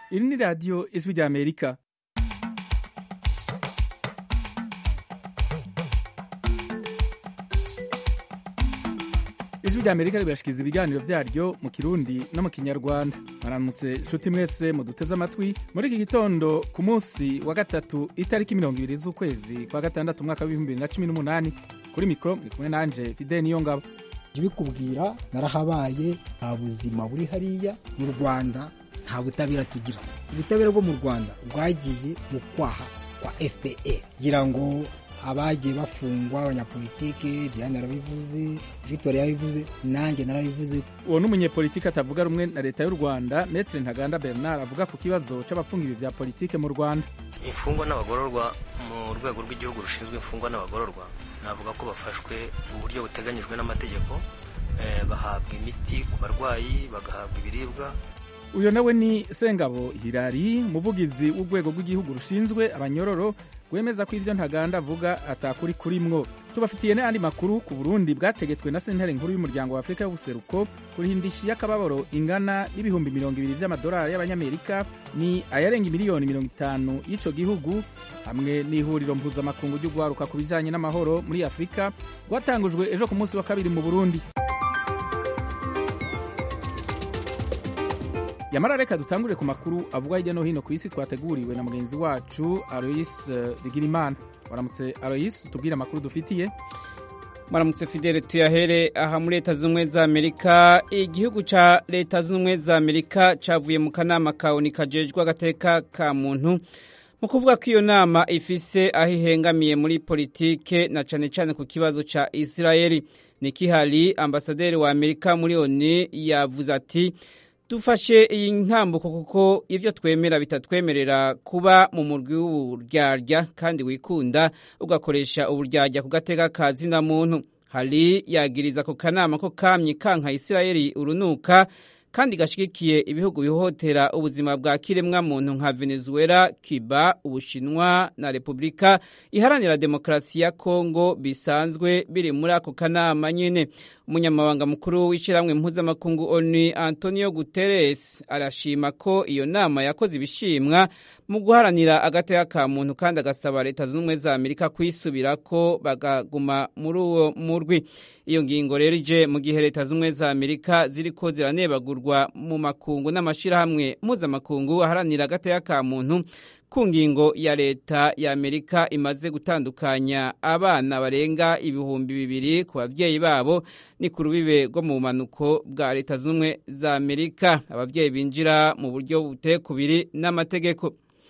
iri ni radiyo ijwi rya amerika ijwi rya amerika ribashikiriza ibiganiro vyaryo mu kirundi no mu kinyarwanda mwaramutse nshuti mwese muduteze amatwi muri iki gitondo ku munsi wa gatatu itariki mirongo ibiri z'ukwezi kwa gatandatu umwaka w'ibihumbi bibiri na cumi n'umunani kuri mikoro muri kumwe nanje fide niyo ngabo bikubwira narahabaye nta buzima buri hariya mu rwanda nta butabera tugira ubutabera bwo mu rwanda bwagiye mu kwaha kwa fpr kugira ngo abagiye bafungwa abanyapolitike diane yarabivuze victoire yarabivuze nanjye narabivuze uwo ni umunyepolitiki atavuga rumwe na leta y'u rwanda metre ntaganda bernard avuga ku kibazo c'abapfungiwe vya politike mu rwanda imfungwa n'abagororwa mu rwego rw'igihugu rushinzwe imfungwa n'abagororwa navuga ko bafashwe mu buryo buteganyijwe n'amategeko bahabwa imiti ku barwayi bagahabwa ibiribwa uyo nawe ni sengabo hirari umuvugizi w'urwego rw'igihugu rushinzwe abanyororo rwemeza ko ivyo ntaganda avuga atakuri kurimwo tubafitiye n'ayandi makuru ku burundi bwategetswe na sentare nkuru y'umuryango wa afurika y'ubuseruko kuriha y'akababaro ingana n'ibihumbi mirongo ibiri vy'amadolari y'abanyamerika ni ayarenga miliyoni mirongo itanu y'ico gihugu hamwe n'ihuriro mpuzamakungu ry'ugwaruka ku bijanye n'amahoro muri afurika rwatangujwe ejo ku munsi wa kabiri mu burundi yamara reka dutangure ku makuru avuga hirya no hino ku isi twateguriwe na mugenzi wacu alois bigirimana waramutse alois utubwire amakuru dufitiye maramutse fidele tuyahere aha muri leta z'ubumwe za amerika igihugu ca leta z'ubumwe za amerika cavuye mu kanama kawuni kajejwe agateka ka muntu mu kuvuga ko iyo nama ifise aho ihengamiye muri politike na cane cane ku kibazo ca isirayeli niki hari ambasaderi wa amerika muri oni yavuze ati dufashe iyi ntambuko kuko ivyo twemera bitatwemerera kuba mu murwi w'uburyarya kandi wikunda ugakoresha uburyarya ku gateka ka zina muntu hari yagiriza ku kanama ko kamye kanka isirayeli urunuka kandi gashigikiye ibihugu bihohotera ubuzima bwa kiremwa muntu nka Venezuela, Cuba, Ubushinwa na Repubulika iharanira demokarasi ya Kongo bisanzwe biri muri ako kanama nyene. Umunyamabanga mukuru w'ishyirahamwe mpuzamakungu ONU Antonio Guterres arashima ko iyo nama yakoze ibishimwa mu guharanira agateka ka muntu kandi agasaba leta z'ubumwe za Amerika kwisubirako bagaguma muri uwo murwi. Iyo ngingo rero ije mu gihe leta z'ubumwe za Amerika ziriko ziranebagurwa mu makungu n'amashirahamwe mpuzamakungu aharanira agateka ka muntu ku ngingo ya leta ya Amerika imaze gutandukanya abana barenga ibihumbi bibiri ku bavyeyi babo ni ku rubibe rwo mu bumanuko bwa leta z'ubumwe za Amerika abavyeyi binjira mu buryo buteye kubiri n'amategeko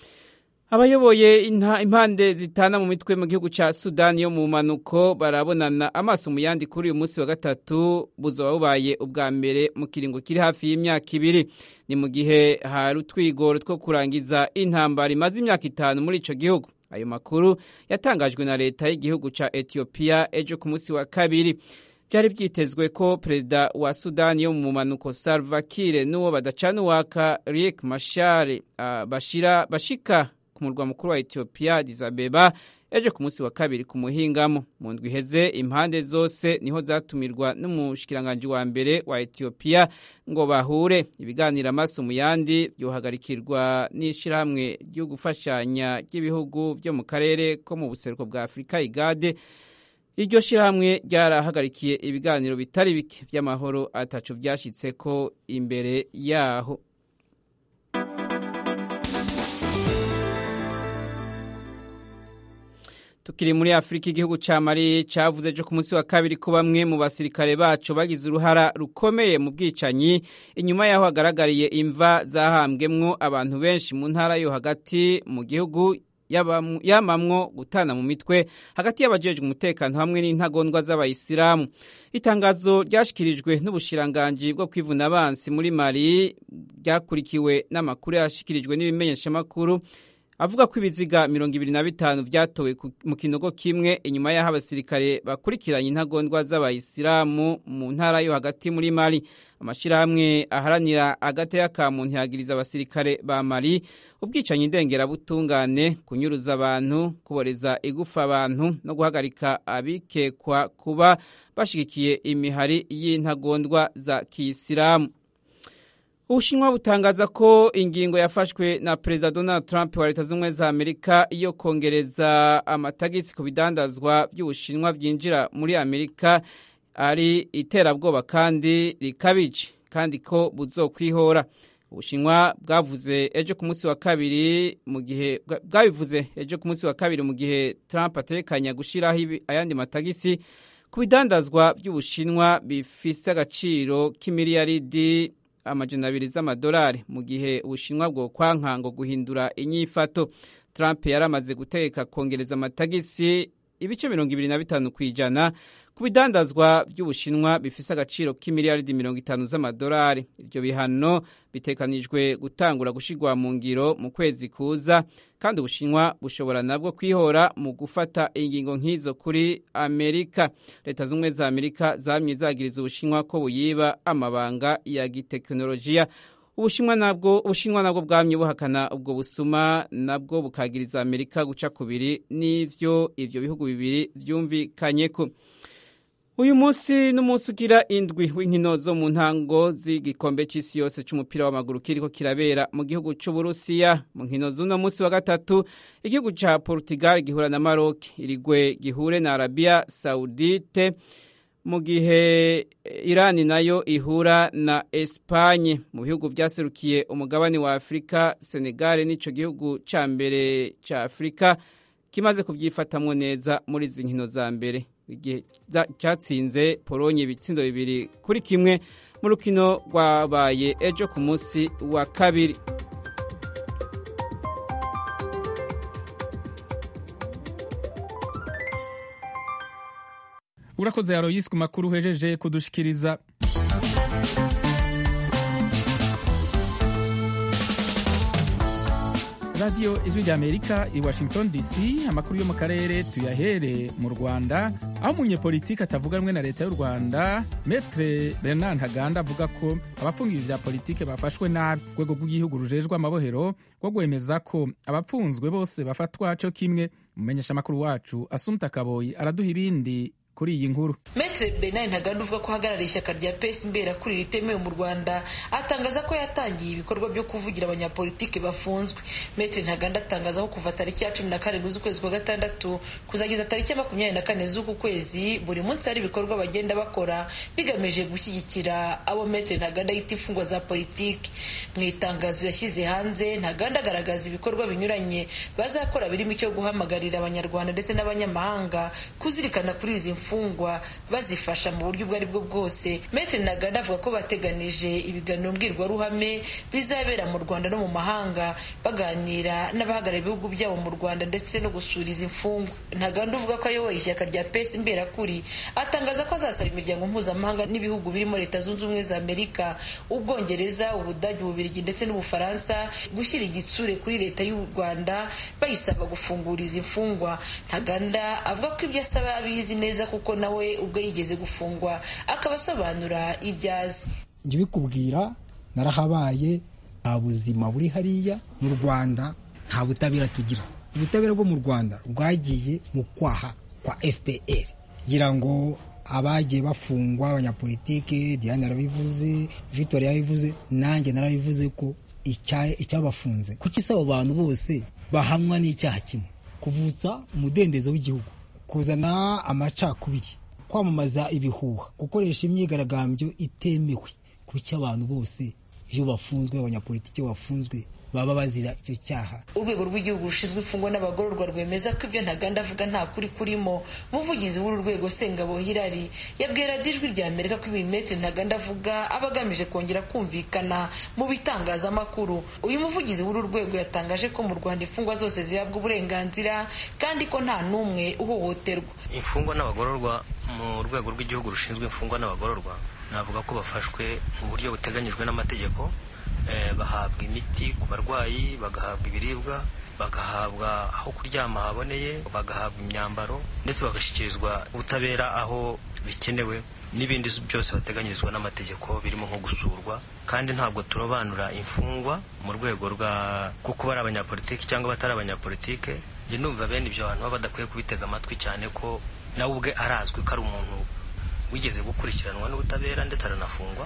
abayoboye impande zitana mu mitwe mu gihugu ca Sudani yo mu manuko barabonana amaso mu yandi kuri uyu munsi wa gatatu buzoba bubaye ubwa mbere mu kiringo kiri hafi y'imyaka ibiri ni mu gihe hari utwigoro two kurangiza intambara imaze imyaka itanu muri ico gihugu ayo makuru yatangajwe na leta y'igihugu ca Ethiopia ejo ku munsi wa kabiri byari byitezwe ko perezida wa Sudani yo mu manuko Salva Kiir n'uwo badacana uwaka Riek Machar uh, bashira bashika ku murwa mukuru wa Ethiopia Addis Abeba ejo ku munsi wa kabiri ku muhingamo mu ndwi iheze impande zose niho zatumirwa n'umushikiranganje wa mbere wa Ethiopia ngo bahure ibiganiro amaso mu yandi byohagarikirwa n'ishirahamwe ryo gufashanya ry'ibihugu byo mu karere ko mu buseruko bwa Afurika igade iryo shirahamwe ryarahagarikiye ibiganiro bitari bike by'amahoro atacu byashitseko imbere yaho tukiri muri afurika igihugu ca mali cavuze ejo ku munsi wa kabiri ko bamwe mu basirikare baco bagize uruhara rukomeye mu bwicanyi inyuma yaho hagaragariye imva zahambwemwo abantu benshi mu ntara yo hagati mu gihugu yamamwo gutana mu mitwe hagati y'abajejwe umutekano hamwe n'intagondwa z'abayisilamu itangazo ryashikirijwe n'ubushiranganji bwo kwivuna abansi muri mali ryakurikiwe n'amakuru yashikirijwe n'ibimenyeshamakuru avuga ko ibiziga mirongo ibiri na bitanu vyatowe mu kinogo kimwe inyuma y'aho abasirikare bakurikiranye intagondwa z'abayisilamu mu ntara yo hagati muri mali amashirahamwe aharanira agateka ka muntu yagiriza abasirikare ba mali ubwicanyi ndengerabutungane kunyuruza abantu kuboreza igufa abantu no guhagarika abikekwa kuba bashigikiye imihari y'intagondwa za kiyisilamu ubushinwa butangaza ko ingingo yafashwe na perezida donald trump wa leta z'ubumwe za amerika yo kongereza amatagisi ku bidandazwa by'ubushinwa byinjira muri amerika ari iterabwoba kandi rikabije kandi ko buzokwihora ubushinwa bwavuze ejo ku munsi wa kabiri mu gihe bwabivuze ejo ku munsi wa kabiri mu gihe trump atekanya gushyiraho ayandi matagisi ku bidandazwa by'ubushinwa bifise agaciro k'imiliyaridi amajana abiri z'amadolari mu gihe ubushinwa bwo kwankango guhindura inyifato trump yari amaze gutegeka kongereza amatagisi ibice mirongo ibiri na bitanu ku ijana ku bidandazwa by'ubushinwa bifise agaciro k'imiliyaridi mirongo itanu z'amadolari ibyo bihano bitekanijwe gutangura gushyirwa mu ngiro mu kwezi kuza kandi ubushinwa bushobora nabwo kwihora mu gufata ingingo nk'izo kuri amerika leta z'ubumwe za amerika zamye zagiriza ubushinwa ko buyiba amabanga ya gitekinolojiya ubushinwa nabwo ubushinwa nabwo bwamye buhakana ubwo busuma nabwo bukagiriza amerika guca kubiri n'ivyo ivyo bihugu bibiri vyumvikanyeko uyu munsi n'umunsi ugira indwi w'inkino zo mu ntango z'igikombe c'isi yose c'umupira w'amaguru kiriko kirabera mu gihugu c'uburusiya mu nkino z'uno munsi wa gatatu igihugu ca portugal gihura na maroc irigwe gihure na arabia saudite mu gihe irani nayo ihura na espanye mu bihugu vyaserukiye umugabane wa afurika senegal nico gihugu ca mbere ca afurika kimaze kuvyifatamwo neza muri izi nkino za mbere igihe cyatsinze polonye ibitsindo bibiri kuri kimwe mu rukino rwabaye ejo ku munsi wa kabiri urakoze yaroyisi ku makuru uhejeje kudushikiriza radiyo ijwi rya amerika i washington dc amakuru yo mu karere tuyahere mu rwanda aho umunyepolitiki atavuga rumwe na leta y'u rwanda metre bernard ntaganda avuga ko abapfungiwe vya politike bafashwe nabi urwego rw'igihugu rujejwe amabohero rwo rwemeza ko abapfunzwe bose bafatwa co kimwe umumenyesha amakuru wacu asumta kaboyi araduha ibindi kuri iyi nkuru metre benari ntaganda uvuga ko ahagarariye ishyaka rya pesi mbera kuri ritemewe mu rwanda atangaza ko yatangiye ibikorwa byo kuvugira abanyapolitiki bafunzwe metre ntaganda atangaza ko kuva tariki ya cumi na karindwi z'ukwezi kwa gatandatu kuzageza tariki ya makumyabiri na kane z'uku kwezi buri munsi hari ibikorwa bagenda bakora bigamije gushyigikira abo metre ntaganda yita imfungwa za politiki mu itangazo yashyize hanze ntaganda agaragaza ibikorwa binyuranye bazakora birimo icyo guhamagarira abanyarwanda ndetse n'abanyamahanga kuzirikana kuri izi imfungwa bazifasha mu buryo ubwo ari bwo bwose metre ntaganda avuga ko bateganije ibiganiro mbwirwaruhame bizabera mu rwanda no mu mahanga baganira n'abahagarariye ibihugu byabo mu rwanda ndetse no gusura izi mfungwa ntaganda uvuga ko ayoboye ishyaka rya pesi mberakuri atangaza ko azasaba imiryango mpuzamahanga n'ibihugu birimo leta zunze ubumwe za amerika ubwongereza ubudage ububirigi ndetse n'ubufaransa gushyira igitsure kuri leta y'u rwanda bayisaba gufungura izi mfungwa ntaganda avuga ko ibyo asaba abizi neza kuko nawe ubwo yigeze gufungwa akaba asobanura ibyo azi njye ubikubwira narahabaye nta buzima buri hariya mu rwanda nta butabera tugira ubutabera bwo mu rwanda rwagiye mu kwaha kwa fpr kugira ngo abagiye bafungwa abanyapolitike diane arabivuze victoire yabivuze nanjye narabivuze ko icyabafunze kuko isaba abantu bose bahamwa n'icyaha kimwe kuvutsa umudendezo w'igihugu kuzana amacakubiri kwamamaza ibihuha gukoresha imyigaragambyo itemewe kuki abantu bose iyo bafunzwe abanyapolitiki bafunzwe baba bazira icyo cyaha urwego rw'igihugu rushinzwe imfungwa n'abagororwa rwemeza ko ibyo ntaganda avuga nta kuri kurimo umuvugizi w'uru rwego sengabo hirari yabwira ijwi rya amerika ko ibimetre ntaganda avuga aba agamije kongera kumvikana mu bitangazamakuru uyu muvugizi w'uru rwego yatangaje ko mu rwanda imfungwa zose zihabwa uburenganzira kandi ko nta n'umwe uhohoterwa imfungwa n'abagororwa mu rwego rw'igihugu rushinzwe imfungwa n'abagororwa navuga ko bafashwe mu buryo buteganyijwe n'amategeko bahabwa imiti ku barwayi bagahabwa ibiribwa bagahabwa aho kuryama haboneye bagahabwa imyambaro ndetse bagashyikirizwa ubutabera aho bikenewe n'ibindi byose bateganyirizwa n'amategeko birimo nko gusurwa kandi ntabwo turobanura imfungwa mu rwego rwa kuko bari abanyapolitiki cyangwa batari abanyapolitike njye numva bene ibyo bantu baba badakwiye kubitega amatwi cyane ko nawe ubwe arazwi ko ari umuntu wigeze gukurikiranwa n'ubutabera ndetse aranafungwa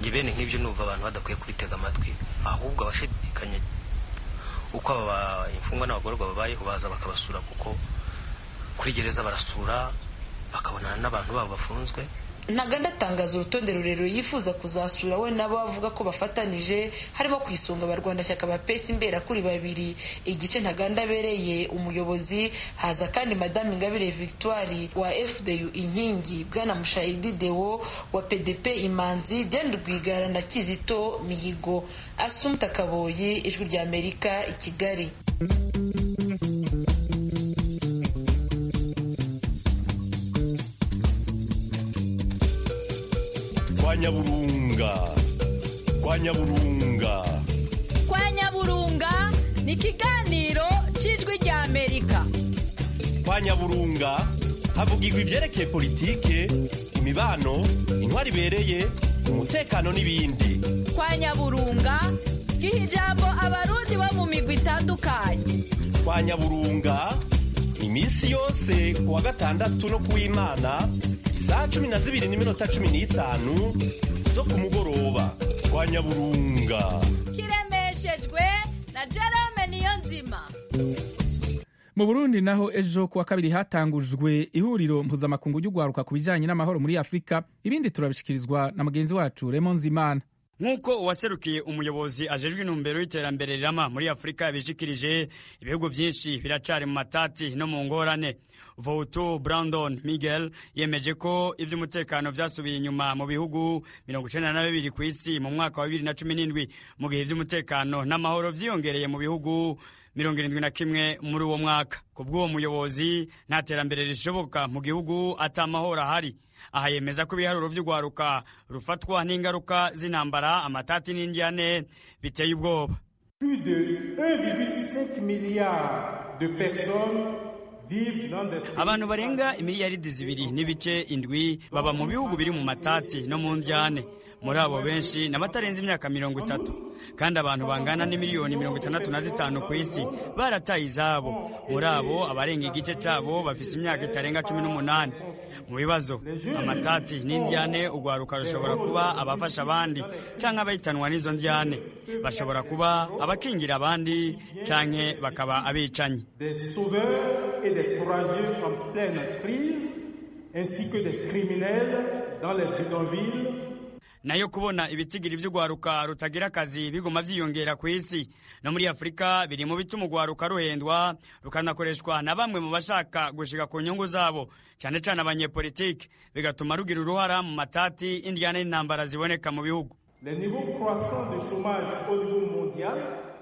njye bene nk'ibyo numva abantu badakwiye kubitega amatwi ahubwo abashidikanya uko aba imfungwa n'abagororwa babayeho baza bakabasura kuko kuri gereza barasura bakabonana n'abantu babo bafunzwe ntaganda atangaza urutonde rurerure yifuza kuzasura we nabo avuga ko bafatanije harimo ku isonga abarwanashyaka ba pesi imbera kuri babiri igice ntaganda abereye umuyobozi haza kandi madamu ingabire victoire wa fdu inkingi bwana mushayidi dewo wa pdp imanzi diane rwigara na kizito mihigo asumta kaboyi ijwi rya amerika i kigali kwa nyaburunga kwa nyaburunga kwa nyaburunga ni ikiganiro cy'ijwi rya amerika kwa nyaburunga havugirwa ibyerekeye politike imibano intwari ibereye umutekano n'ibindi kwa nyaburunga giha ijambo abarundi bo mu migwi itandukanye kwa nyaburunga iminsi yose ku wa gatandatu no ku w'imana isaha cumi na zibiri n'iminota cumi n'itanu zo ku mugoroba kwa nyaburunga kiremeshejwe na jerome niyo nzima mu burundi naho ejo kuwa kabiri hatangujwe ihuriro mpuzamakungu ry'ugwaruka ku bijyanye n'amahoro muri afurika ibindi turabishikirizwa na mugenzi wacu remo nzimana nk'uko uwaserukiye umuyobozi ajejwe intumbero y'iterambere rirama muri afurika yabishikirije ibihugu byinshi biracari mu matati no mu ngorane Voutu Brandon Miguel yemeje ko iby'umutekano byasubiye inyuma mu bihugu mirongo icenda na bibiri ku isi mu mwaka wa bibiri na cumi n'indwi mu gihe iby'umutekano n'amahoro vyiyongereye mu bihugu mirongo irindwi na kimwe muri uwo mwaka ku bw'uwo muyobozi nta terambere rishoboka mu gihugu ata mahoro ahari aha yemeza ko ibiharuro vy'ugwaruka rufatwa n'ingaruka z'intambara amatati n'indyane biteye ubwoba Plus de 1,5 milliard de personnes vivent dans des abantu barenga imiliyaridi zibiri n'ibice indwi baba mu bihugu biri mu matati no mu ndyane muri abo benshi n'abatarenze imyaka mirongo itatu kandi abantu bangana n'imiliyoni mirongo itandatu na zitanu ku isi barataye izabo muri abo abarenga igice cyabo bafise imyaka itarenga cumi n'umunani mu bibazo amatati n'indyane urwaruka rushobora kuba abafasha abandi cyangwa abahitanwa n'izo ndyane bashobora kuba abakingira abandi canke bakaba abicanyi des sauveurs et des courageux en pleine crise, ainsi que des criminels dans les bidonvilles nayo kubona ibitigiri by'urwaruka rutagira akazi biguma byiyongera ku isi no muri afurika biri mu bituma urwaruka ruhendwa rukanakoreshwa na bamwe mu bashaka gushika ku nyungu zabo cyane cyane abanyepolitiki bigatuma rugira uruhara mu matati indyane n'intambara ziboneka mu bihugu Les niveaux croissants de chômage au niveau mondial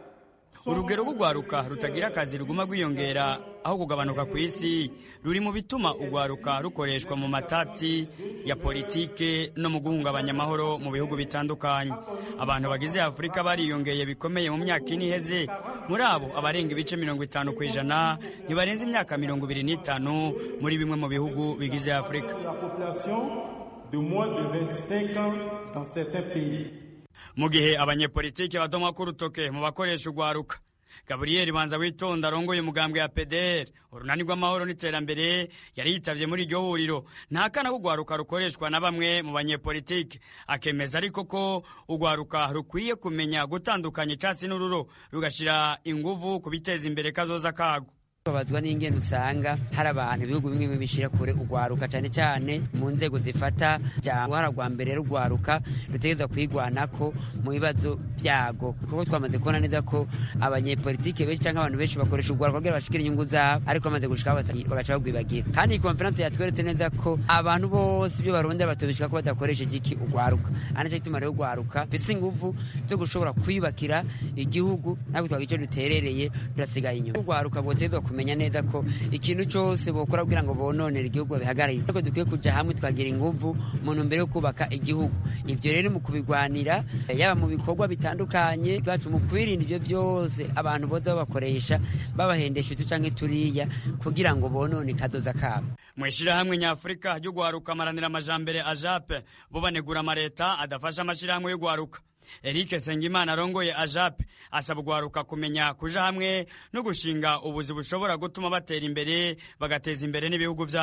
urugero rw'urwaruka rutagira akazi ruguma rwiyongera aho kugabanuka ku isi ruri mu bituma urwaruka rukoreshwa mu matati ya politike no mu guhungabanya amahoro mu bihugu bitandukanye abantu bagize afurika bariyongeye bikomeye mu myaka ine iheze muri abo abarenga ibice mirongo itanu ku ijana ntibarenze imyaka mirongo ibiri n'itanu muri bimwe mu bihugu bigize afurika la population de moins de 25 ans dans certains pays. mu gihe abanyepolitiki badomwa ku rutoke mu bakoresha urwaruka gaburiyeri banza witonda arongoye umugambwe ya pdr urunani rw'amahoro n'iterambere yari yitavye muri iryo huriro ntakana ko urwaruka rukoreshwa na bamwe mu banyepolitiki akemeza ariko ko urwaruka rukwiye kumenya gutandukanya icatsi n'ururo rugashira inguvu ku biteza imbere kazoza kago babazwa n'ingene usanga hari abantu ibihugu bimwe bimwe bishira kure urwaruka cyane cyane mu nzego zifata uruhara rwa mbere rurwaruka rutegereza kwigwanako mu bibazo byago kuko twamaze kubona neza ko abanyepolitike benshi cyangwa abantu benshi bakoresha urwaruka kugira bashikire inyungu zabo ariko bamaze gushika bagaca bagwibagira kandi iyi konferanse yatweretse neza ko abantu bose ibyo barondera batobishika ko badakoresheje iki urwaruka ari nacyo gituma rero urwaruka bifise inguvu zo gushobora kwiyubakira igihugu natwe twagira icyo duterereye turasigaye inyuma urwaruka bwotegezwa kumenya neza ko ikintu cyose bokora kugira ngo bononere igihugu babihagararire ariko dukwiye kuja hamwe twagira inguvu mu ntumbero yo kubaka igihugu ibyo rero mu kubigwanira yaba mu bikorwa bitandukanye bwacu mu kwirinda ibyo byose abantu boza babakoresha babahendesha utu canke turiya kugira ngo bonone kazoza kabo mu ishirahamwe nyafurika ryo guharuka amaranira amajambere ajape bo banegura amareta adafasha amashirahamwe yo guharuka Eric Sengimana arongoye ajape asaba urwaruka kumenya kuja hamwe no gushinga ubuzi bushobora gutuma batera imbere bagateza imbere n'ibihugu byabo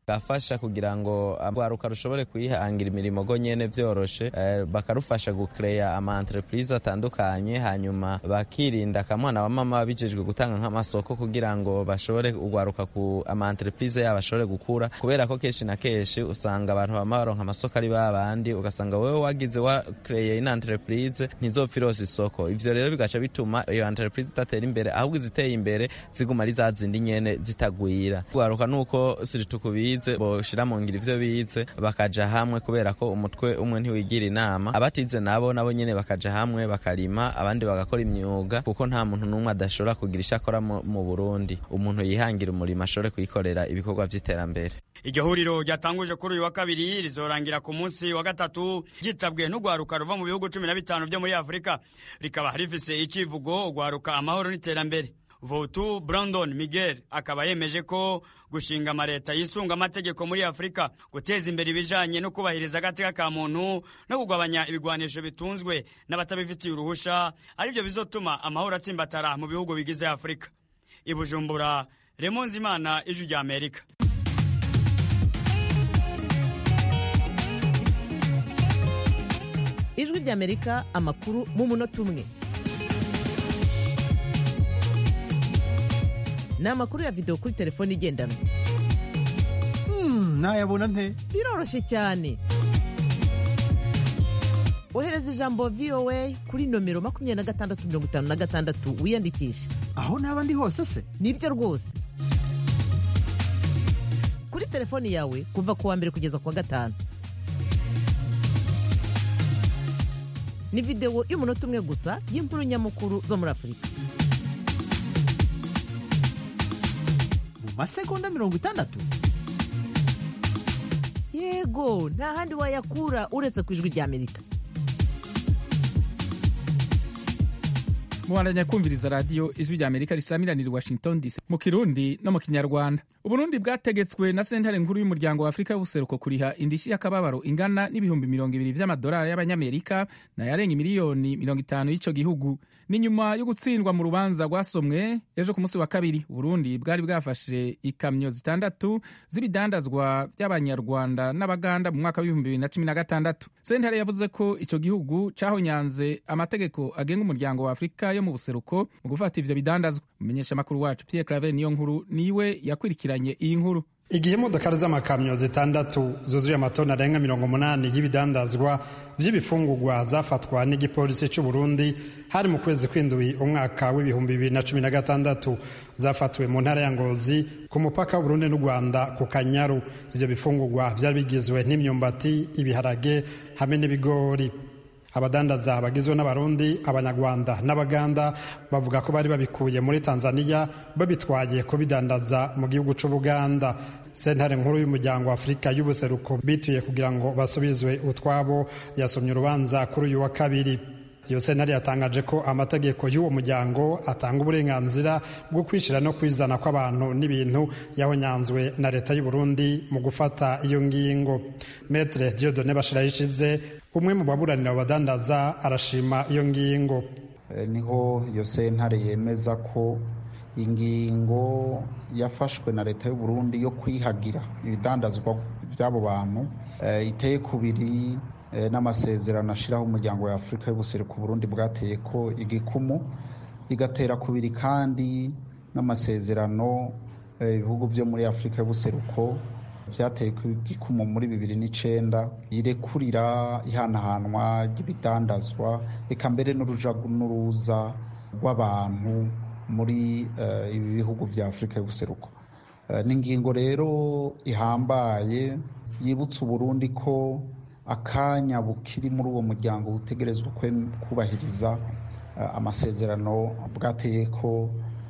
gafasha kugira ngo urwaruka rushobore kwihangira imirimo go nyene vyoroshe eh, bakarufasha gucrea ama entreprise atandukanye hanyuma bakirinda akamwana wa mama bijejwe gutanga nk'amasoko kugira ngo bashobore urwaruka ku ama entreprise yabo ashobore gukura kubera ko kenshi na kenshi usanga abantu bama baronka amasoko ari babandi ugasanga wewe wagize wa creye ina entreprise ntizopfa irose isoko ivyo rero bigaca bituma iyo entreprise itatera imbere ahubwo iziteye imbere ziguma ari za zindi nyene zitagwira urwaruka nuko siritu kubize boshira mu ngiro ivyo bize bakaja hamwe kubera ko umutwe umwe ntiwigira inama abatize nabo nabo nyene bakaja hamwe bakarima abandi bagakora imyuga kuko nta muntu n'umwe adashobora kugira icyo akora mu Burundi umuntu yihangira umurimo ashobore kuyikorera ibikorwa vy'iterambere iryo huriro ryatanguje kuri uyu wa kabiri rizorangira ku munsi wa gatatu ryitabwe n'urwaruka ruva mu bihugu cumi na bitanu byo muri afurika rikaba rifise icivugo urwaruka amahoro n'iterambere votu brandon miguel akaba yemeje ko gushinga amaleta yisunga amategeko muri afurika guteza imbere ibijanye no kubahiriza agateka ka muntu no kugabanya ibigwanisho bitunzwe n'abatabifitiye uruhusha aribyo bizotuma amahoro atsimbatara mu bihugu bigize afurika ibujumbura remonzimana ijwi rya amerika ijwi ry'amerika amakuru mu munota umwe ni amakuru ya videwo kuri telefone igendanwa nayabona nte biroroshye cyane ohereza ijambo voa kuri nomero makumyabiri na gatandatu mirongo itanu na gatandatu wiyandikishe aho naba ndi hose se nibyo rwose kuri telefoni yawe kuva ku wa mbere kugeza ku wa gatanu ni videwo y'umunota umwe gusa y'inkuru nyamukuru zo muri afurika mu masegonda mirongo itandatu yego nta handi wayakura uretse ku ijwi ry'amerika mubandanya kumviriza radiyo ijwi rya amerika risamiranira washington dc mu kirundi no mu kinyarwanda uburundi bwategetswe na sentare nkuru y'umuryango wa afurika y'ubuseruko kuriha indishyi y'akababaro ingana n'ibihumbi mirongo ibiri vy'amadolari y'abanyamerika nayarenga miliyoni mirongo itanu y'ico gihugu ni nyuma yo gutsindwa mu rubanza rwasomwe ejo ku munsi wa kabiri uburundi bwari bwafashe ikamyo zitandatu z'ibidandazwa vy'abanyarwanda n'abaganda mu mwaka w'ibihumbi bibiri na cumi na gatandatu sentare yavuze ko ico gihugu cahonyanze amategeko agenga umuryango wa afurika yo mu buseruko mu gufata ivyo bidandazwa umumenyeshamakuru wacu pierre claver niyo nkuru niwe yakurikiranye iyi nkuru igihe imodokari z'amakamyo zitandatu zuzuye amatoni arenga mirongo umunani y'ibidandazwa by'ibifungurwa zafatwa n'igipolisi cy'u Burundi hari mu kwezi kw'indwi umwaka w'ibihumbi bibiri na cumi na gatandatu zafatiwe mu ntara ya Ngozi ku mupaka w'Uburundi n'u Rwanda ku Kanyaru ibyo bifungurwa byari bigizwe n'imyumbati ibiharage hamwe n'ibigori abadandaza bagizwe n'abarundi abanyarwanda n'abaganda bavuga ko bari babikuye muri tanzania babitwaye kubidandaza mu gihugu c'ubuganda sentare nkuru y'umuryango wa afurika y'ubuseruko bituye kugira ngo basubizwe utwabo yasomye urubanza kuri uyu wa kabiri iyo sentare yatangaje ko amategeko y'uwo muryango atanga uburenganzira bwo kwishira no kwizana kw'abantu n'ibintu yahonyanzwe na leta y'u Burundi mu gufata iyo ngingo metre diodone bashirayishize umwe mu baburanira abadandaza arashima iyo ngingo niho iyo sentare yemeza ko ingingo yafashwe na leta y'u Burundi yo kwihagira ibidandazwa by'abo bantu iteye kubiri n'amasezerano ashyiraho umuryango wa afurika y'ubuseruko Burundi bwateye ko igikumu igatera kubiri kandi n'amasezerano ibihugu byo muri afurika y'ubuseruko byateye igikumu muri bibiri n'icyenda irekurira ihanahanwa ry'ibidandazwa reka mbere n'uruja n'uruza rw'abantu muri ibi bihugu bya afurika y'ubuseruko ni ingingo rero ihambaye yibutsa uburundi ko akanya bukiri muri uwo muryango butegerezwa kubahiriza amasezerano bwateye ko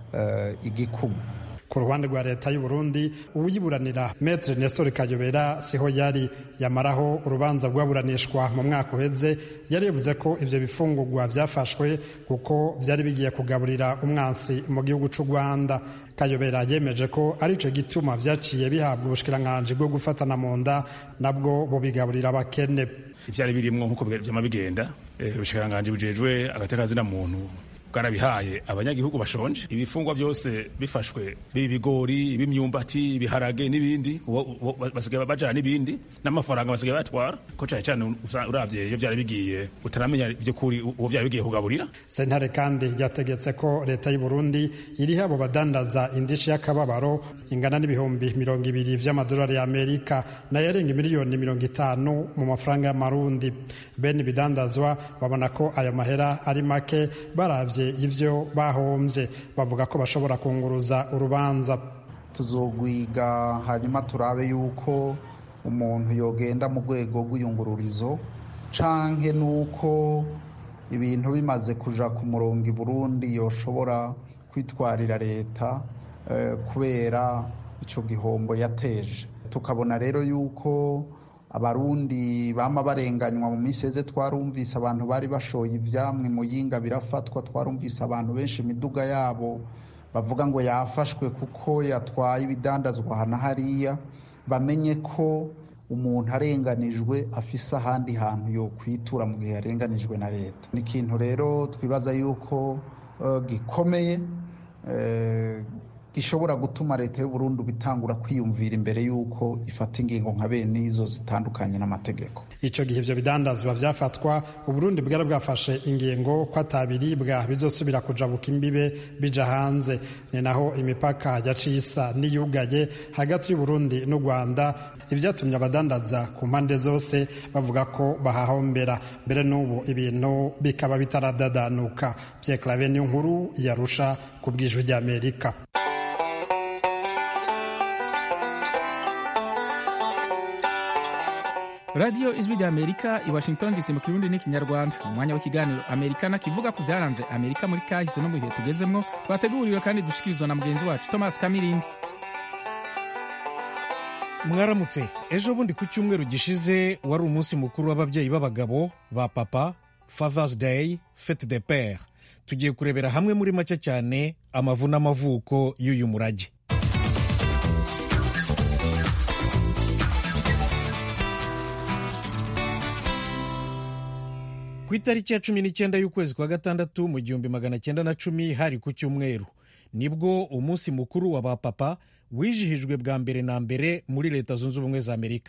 igikumu ku ruhande rwa leta y'u Burundi uyiburanira Maître Nestor Kayobera siho yari yamaraho urubanza rwaburanishwa mu mwaka uheze yari yavuze ko ivyo bifungurwa vyafashwe kuko vyari bigiye kugaburira umwansi mu gihugu c'u Rwanda Kayobera yemeje ko arico gituma vyaciye bihabwa ubushikiranganji bwo gufatana mu nda nabwo bubigaburira abakene ivyari birimwo nk'uko vyama bigenda ubushikiranganji bujejwe agateka muntu bwarabihaye abanyagihugu bashonje ibifungwa byose bifashwe biba ibigori ibimyumbati ibiharage n'ibindi basigaye bajana n'ibindi n'amafaranga basigaye batwara ko cyane cyane uravye iyo vyari bigiye utaramenya vy'ukuri uwo vyari bigiye kugaburira sentare kandi ryategetse ko leta y'u Burundi iriho abo badandaza indishi y'akababaro ingana n'ibihumbi mirongo ibiri vy'amadolari y'Amerika nayo arenga miliyoni mirongo itanu mu mafaranga y'amarundi bene ibidandazwa babona ko ayo mahera ari make baravye ivyo bahombye bavuga ko bashobora kunguruza urubanza tuzogwiga hanyuma turabe yuko umuntu yogenda mu rwego rw'iyungururizo canke nuko ibintu bimaze kuja ku murongo i Burundi yoshobora kwitwarira leta kubera ico gihombo yateje tukabona rero yuko abarundi bama barenganywa mu minsi eze twarumvise abantu bari bashoye ivyamwe muyinga birafatwa twarumvise abantu benshi imiduga yabo bavuga ngo yafashwe kuko yatwaye ibidandazwa hana hariya bamenye ko umuntu arenganijwe afise ahandi hantu yo kwitura mu gihe yarenganijwe na leta ni ikintu rero twibaza yuko uh, gikomeye uh, gishobora gutuma leta y'u Burundi bitangura kwiyumvira imbere y'uko ifata ingingo nka bene izo zitandukanye n'amategeko icyo gihe ibyo bidandazwa byafatwa uburundi bwari bwafashe ingingo ko atabiribwa bizosubira kujabuka imbibe bija hanze ni naho imipaka yaciye isa n'iyugaye hagati y'uburundi n'u rwanda ibyatumye abadandaza ku mpande zose bavuga ko bahahombera mbere n'ubu ibintu bikaba bitaradadanuka Pierre Claver niyo nkuru yarusha ku bwijwi ry'Amerika radiyo ijwi rya amerika i washington dc mu kirundi n'ikinyarwanda mu mwanya w'ikiganiro amerikana kivuga ku byaranze amerika muri kahise no mu bihe tugezemwo twateguriwe kandi dushikirizwa na mugenzi wacu thomas kamirindi mwaramutse ejo bundi ku cyumweru gishize wari umunsi mukuru w'ababyeyi b'abagabo ba papa fathers day fete de pere tugiye kurebera hamwe muri make cyane amavu n'amavuko y'uyu murage ku itariki ya cumi n'icyenda y'ukwezi kwa gatandatu mu gihumbi magana cyenda na cumi hari ku cyumweru nibwo umunsi mukuru wa ba papa wijihijwe bwa mbere na mbere muri leta zunze ubumwe za amerika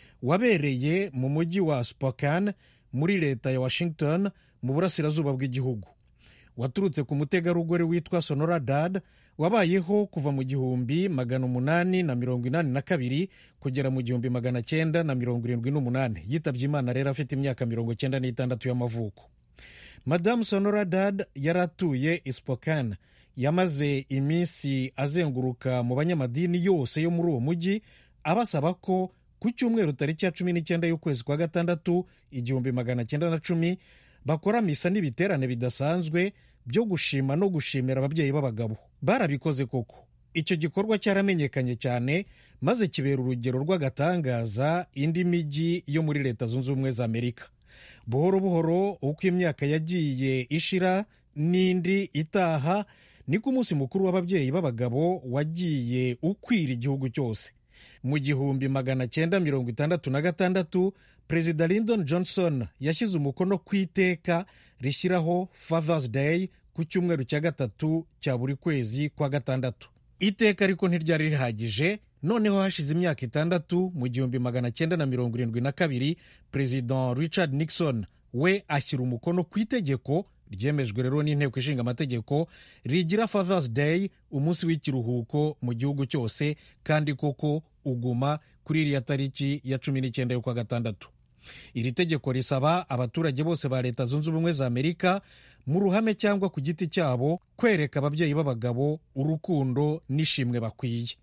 wabereye mu mujyi wa spokane muri leta ya washington mu burasirazuba bw'igihugu waturutse ku mutegarugori witwa sonora dad wabayeho kuva mu gihumbi magana umunani na mirongo inani na kabiri kugera mu gihumbi magana cyenda na mirongo irindwi n'umunani yitabye imana rero afite imyaka mirongo cyenda n'itandatu y'amavuko madamu sonora dad yari atuye ispokan yamaze iminsi azenguruka mu banyamadini yose yo muri uwo mujyi abasaba ko ku cyumweru tariki ya cumi n'icyenda y'ukwezi kwa gatandatu igihumbi magana cyenda na cumi bakora misa n'ibiterane bidasanzwe byo gushima no gushimira ababyeyi b'abagabo barabikoze koko icyo gikorwa cyaramenyekanye cyane maze kibera urugero rw'agatangaza indi mijyi yo muri leta zunze ubumwe za amerika buhoro buhoro uko imyaka yagiye ishira n'indi itaha niko umunsi mukuru w'ababyeyi b'abagabo wagiye ukwira igihugu cyose mu gihumbi magana cyenda mirongo itandatu na gatandatu perezida lyndon johnson yashyize umukono ku iteka rishyiraho fathers day ku cyumweru cya gatatu cya buri kwezi kwa gatandatu iteka ariko ntiryari rihagije noneho hashize imyaka itandatu mu gihumbi magana cyenda na mirongo irindwi na kabiri perezida richard nixon we ashyira umukono ku itegeko ryemejwe rero n'inteko ishinga amategeko rigira fathers day umunsi w'ikiruhuko mu gihugu cyose kandi koko uguma kuri iriya tariki ya cumi n'icyenda y'ukwa gatandatu iri tegeko risaba abaturage bose ba leta zunze ubumwe za amerika mu ruhame cyangwa ku giti cyabo kwereka ababyeyi b'abagabo urukundo n'ishimwe bakwiye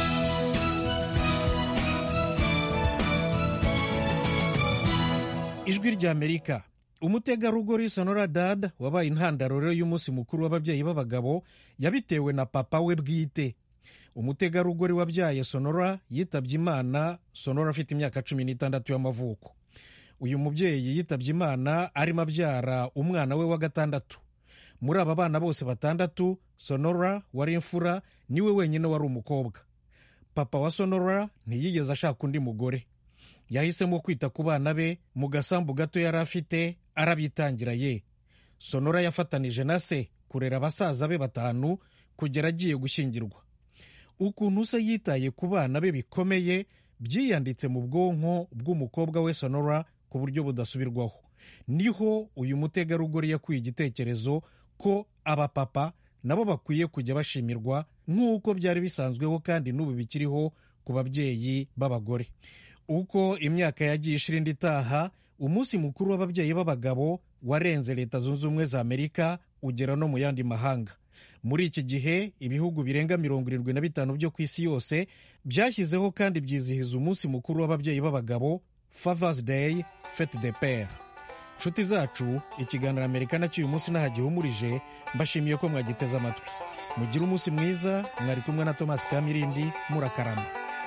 ijwi rya amerika umutegarugori sonora dad wabaye intandaro rero y'umunsi mukuru w'ababyeyi b'abagabo yabitewe na papa we bwite umutegarugori wabyaye sonora yitabye imana sonora afite imyaka cumi n'itandatu y'amavuko uyu mubyeyi yitabye imana arimo abyara umwana we wa gatandatu muri aba bana bose batandatu sonora wari imfura niwe wenyine wari umukobwa papa wa sonora ntiyigeze ashaka undi mugore yahisemo kwita ku bana be mu gasambu gato yari afite arabitangira ye sonora yafatanije na se kurera abasaza be batanu kugera agiye gushyingirwa ukuntu se yitaye ku bana be bikomeye byiyanditse mu bwonko bw'umukobwa we sonora ku buryo budasubirwaho niho uyu mutegarugori yakuye igitekerezo ko abapapa nabo bakwiye kujya bashimirwa nk'uko byari bisanzweho kandi n'ubu bikiriho ku babyeyi b'abagore uko imyaka yagiye ishira indi itaha umunsi mukuru w'ababyeyi b'abagabo warenze leta zunze ubumwe za amerika ugera no mu yandi mahanga muri iki gihe ibihugu birenga mirongo irindwi na bitanu byo ku isi yose byashyizeho kandi byizihiza umunsi mukuru w'ababyeyi b'abagabo fathers day fete de pere nshuti zacu ikiganiro amerika nacyo uyu munsi nahagihumurije mbashimiye ko mwagiteze amatwi mugire umunsi mwiza mwari kumwe na tomasi kamirindi murakarama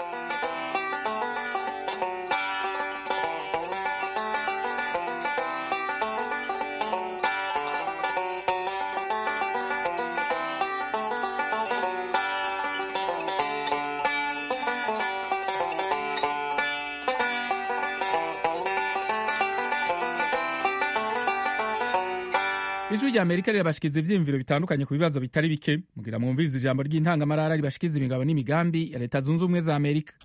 ijwi rya amerika rirabashikiriza ivyiyumviro bitandukanye ku bibazo bitari bike mugira mwumvirize ijambo ry'intangamarara ribashikiriza imigabo n'imigambi ya leta zunze ubumwe za amerika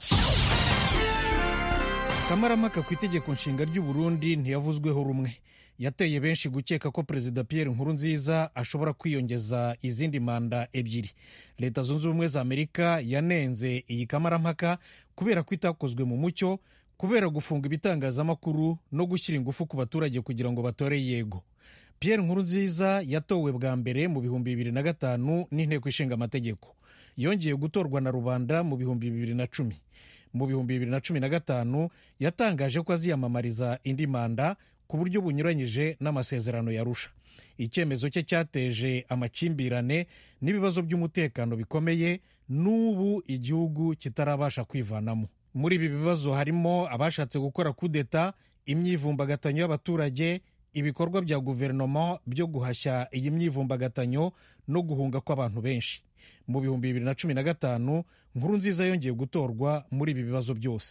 kamaramaka ku itegeko nshinga ry'u Burundi ntiyavuzweho rumwe yateye benshi gukeka ko perezida Pierre Nkurunziza ashobora kwiyongeza izindi manda ebyiri leta zunze ubumwe za amerika yanenze iyi kamarampaka kubera ko itakozwe mu mucyo kubera gufunga ibitangazamakuru no gushyira ingufu ku baturage kugira ngo batore yego Pierre Nkurunziza yatowe bwa mbere mu bihumbi bibiri na gatanu n'inteko ishinga amategeko yongeye gutorwa na rubanda mu bihumbi bibiri na cumi mu bihumbi bibiri na cumi na gatanu yatangaje ko aziyamamariza indi manda ku buryo bunyuranyije n'amasezerano yarusha icyemezo cye cyateje amakimbirane n'ibibazo by'umutekano bikomeye n'ubu igihugu kitarabasha kwivanamo muri ibi bibazo harimo abashatse gukora kudeta imyivumbagatanyo y'abaturage ibikorwa bya guverinoma byo guhashya iyi myivumbagatanyo no guhunga kw'abantu benshi mu bihumbi bibiri na cumi na gatanu nkuru nziza yongeye gutorwa muri ibi bibazo byose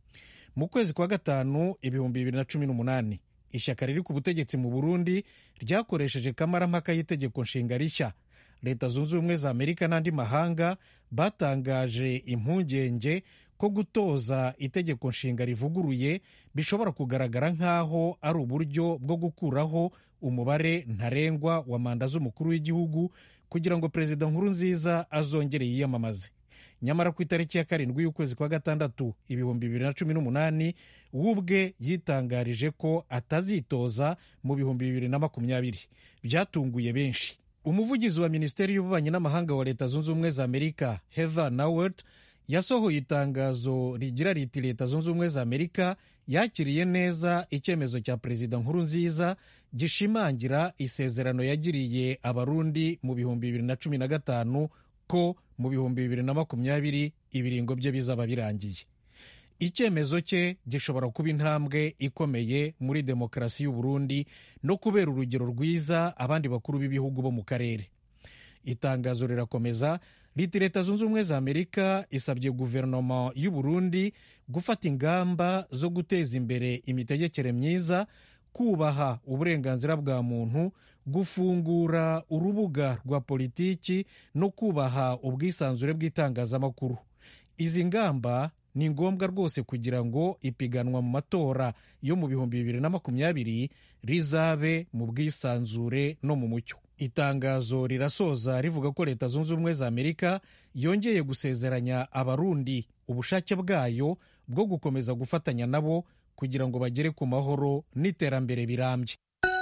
mu kwezi kwa gatanu ibihumbi bibiri na cumi n'umunani ishyaka riri ku butegetsi mu burundi ryakoresheje kamarampaka y'itegeko nshinga rishya leta zunze ubumwe za amerika n'andi mahanga batangaje impungenge ko gutoza itegeko nshinga rivuguruye bishobora kugaragara nk'aho ari uburyo bwo gukuraho umubare ntarengwa wa manda z'umukuru w'igihugu kugira ngo perezida nkuru nziza azongere yiyamamaze nyamara ku itariki ya karindwi y'ukwezi kwa gatandatu ibihumbi bibiri na cumi n'umunani we ubwe yitangarije ko atazitoza mu bihumbi bibiri na makumyabiri byatunguye benshi umuvugizi wa minisiteri y'ububanyi n'amahanga wa leta zunze ubumwe za amerika heather nawert yasohoye itangazo rigira riti leta zunze ubumwe za amerika yakiriye neza icyemezo cya perezida nkuru nziza gishimangira isezerano yagiriye abarundi mu bihumbi bibiri na cumi na gatanu ko mu bihumbi bibiri na makumyabiri ibiringo bye bizaba birangiye icyemezo cye gishobora kuba intambwe ikomeye muri demokarasi y'u Burundi no kubera urugero rwiza abandi bakuru b'ibihugu bo mu karere itangazo rirakomeza riti leta zunze ubumwe za amerika isabye guverinoma y'u Burundi gufata ingamba zo guteza imbere imitegekere myiza kubaha uburenganzira bwa muntu gufungura urubuga rwa politiki no kubaha ubwisanzure bw'itangazamakuru izi ngamba ni ngombwa rwose kugira ngo ipiganwa mu matora yo mu bihumbi bibiri na makumyabiri rizabe mu bwisanzure no mu mucyo itangazo rirasoza rivuga ko leta zunze ubumwe za amerika yongeye gusezeranya abarundi ubushake bwayo bwo gukomeza gufatanya nabo kugira ngo bagere ku mahoro n'iterambere birambye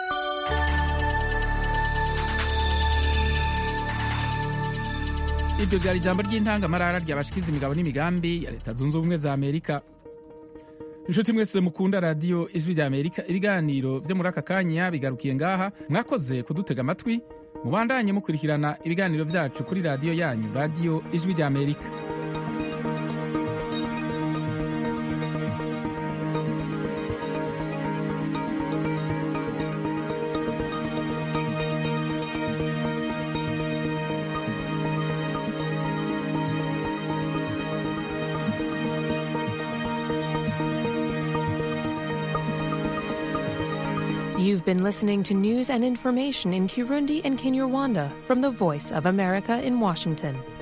iryo ryari ijambo ry'intangamarara ryabashikiza imigabo n'imigambi ya leta zunze ubumwe za amerika inshuti mwese mukunda radiyo ijwi rya amerika ibiganiro byo muri aka kanya bigarukiye ngaha mwakoze kudutega amatwi mubandanye mukurikirana ibiganiro byacu kuri radiyo yanyu radiyo ijwi rya amerika You've been listening to news and information in Kirundi and Kinyarwanda from the Voice of America in Washington.